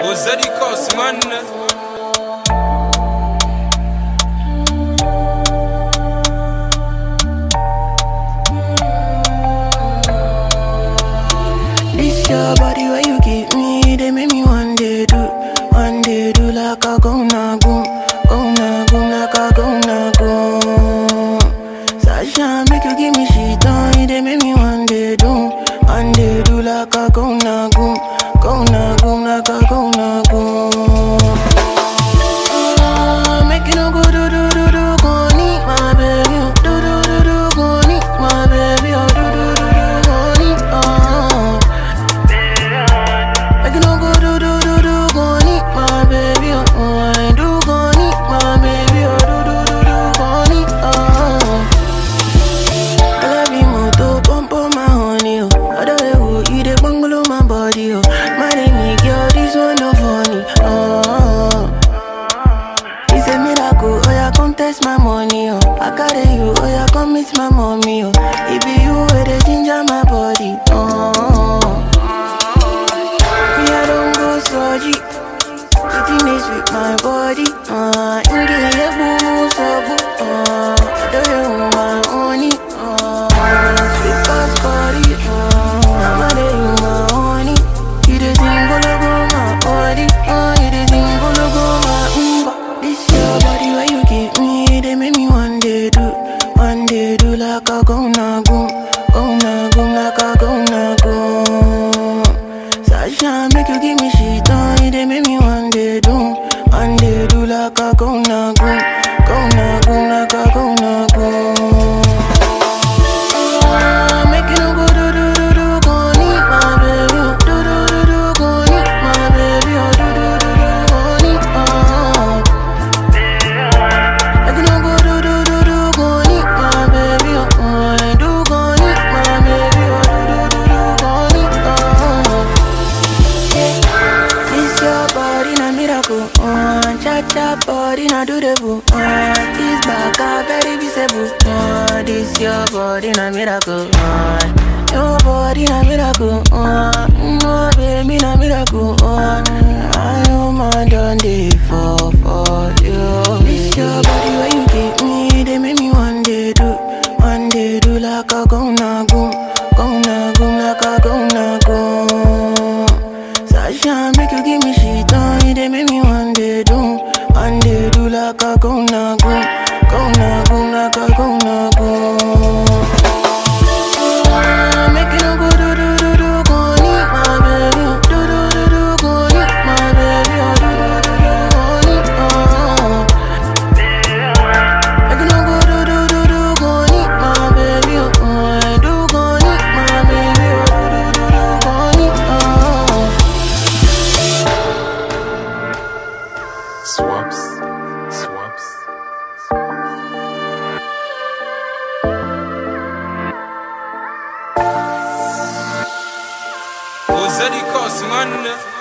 Ozadi Cos, man. This your body where you give me, they make me one day do, one day do like a go na goom, go na goom like a go na goom. Sasha make you give me shit on, they make me one day do, one day do like a go na goom, go na goom like a go na goom. Ah, Make you no go do do do do go need my baby, oh. do do do do go need my baby, oh. do do do do go need, oh. Make you no go do do do do go need my baby, oh. oh. I do go need my baby, oh. do do do do go need, oh. I love you more to pump on my honey, oh. Other way, oh, you the bungalow my body, oh. My name is girl, this one no funny, oh. It's a miracle, oh yeah, come test my money, oh. I carry you, oh yeah, come meet my mommy, oh. It be you where the ginger my body, oh. Me I don't go surgery, sitting is with my body, uh. Inge ye boo so boo, uh. I do you my honey, uh. Sweet past body, uh. I'm a day you my honey. You the thing go go my body, uh. You the thing go go my umba. This your body where you give me, they make me one day do, one day do like a go na goom, go na goom like a go na goom. Sasha make you give me shit on, they make me one day do, one day do like a go na goom, go na goom like a go na goom. Ah, Make you no go do do do do go need my baby, oh. do do do do go need my baby, oh. do do do do go need, oh. Make you no go do do do do go need my baby, oh. I do go need my baby, oh. do do do do go need, oh. Yeah. This your body na miracle, uh, cha cha body na do the boo, uh, this back a very visible, uh, this your body na miracle, uh, your body na miracle, uh, no baby na miracle, uh, I am a done day for for you. This your body where you give me, they make me one day do, one day do like a go na goom, go na goom like a go na goom. Sasha make you give me shit on, they make me one day do, one day do like a go na goom, go na goom like a go na goom. Ah, Make you no go do do do do go need my baby, oh. do do do do go need my baby, oh. do do do do go need, oh. Make you no go do do do do go need my baby, oh. I do go need my baby, oh. do do do do go need, oh. Swaps, swaps. Ozadi Cos, man.